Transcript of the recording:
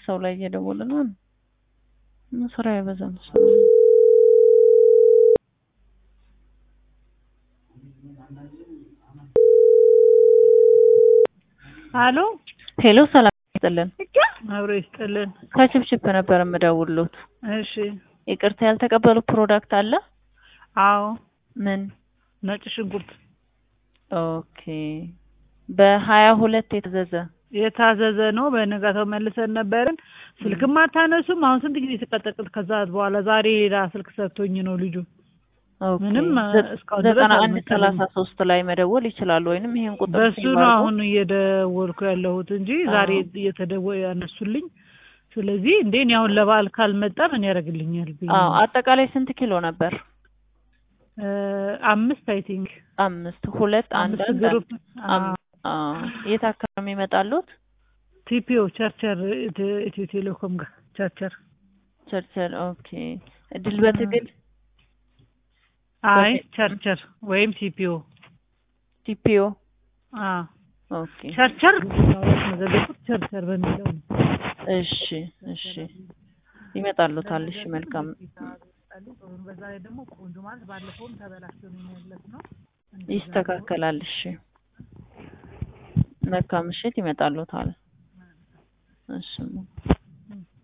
ሰው ላይ እየደወለ ነው። ስራ አይበዛም። አሎ ሄሎ፣ ሰላም ይስጥልን። አብሮ ይስጥልን። ከችፕችፕ ነበር የምደውሉት። እሺ። ይቅርታ ያልተቀበሉ ፕሮዳክት አለ? አዎ፣ ምን? ነጭ ሽንኩርት ኦኬ። በሀያ ሁለት የታዘዘ የታዘዘ ነው። በነጋታው መልሰን ነበርን። ስልክም አታነሱም። አሁን ስንት ጊዜ ተቀጠቅጥ። ከዛ በኋላ ዛሬ ሌላ ስልክ ሰጥቶኝ ነው ልጁ። ኦኬ። ምንም ዘ- እስካሁን ድረስ ዘጠና አንድ አልመሰለኝም። ሰላሳ ሶስት ላይ መደወል ይችላሉ። ወይንም ይሄን ቁጥር በሱ ሴቭ ነው አድርገው። አሁን እየደወልኩ ያለሁት እንጂ ዛሬ እየተደወ ያነሱልኝ። ስለዚህ እንዴ እኔ አሁን ለበዓል ካልመጣ ምን ያደርግልኛል ብዬ አዎ። ነው። አጠቃላይ ስንት ኪሎ ነበር? እ አምስት አይ ቲንክ አምስት ሁለት አንድ አምስት አንድ ግሩፕ አም- አዎ። የት አካባቢ ይመጣሉት? ቲፒኦ ቸርቸር ኢትዮ ኢትዮ ቴሌኮም ጋር ቸርቸር ቸርቸር። ኦኬ። ድል በትግል አይ በቴ- ቸርቸር ወይም ቲፒኦ ቲፒኦ። አ ኦኬ። ቸርቸር መዘገቡት ቸርቸር በሚለው ነው። እሺ፣ እሺ። ይመጣሉታል። እሺ፣ መልካም በዛ ላይ ደግሞ ቆንጆ ማለት ባለፈውም ተበላሽቶ ነው የሚመለስ ነው። ይስተካከላል። እሺ፣ መልካም ምሽት። ይመጣሉታል። እሺ